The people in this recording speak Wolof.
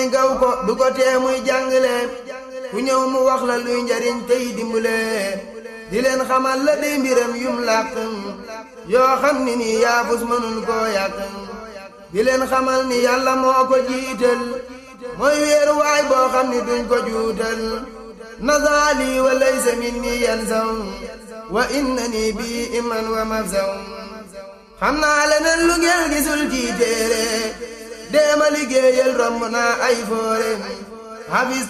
gaw ko du ko tee muy jàngale ku ñëw mu wax la luy njariñ tey dimbale di leen xamal la day mbiram yum làq yoo xam ni nii yaafus mënul koo yàq di leen xamal ni yàlla moo ko jiital mooy weeru waay boo xam ni duñ ko juutal nazaali wa laysa minni yansaw wa innani bi iman wa mafsaw xam naa leneen lu ngeen gisul ci téere deema liggéeyal romb naa ay foore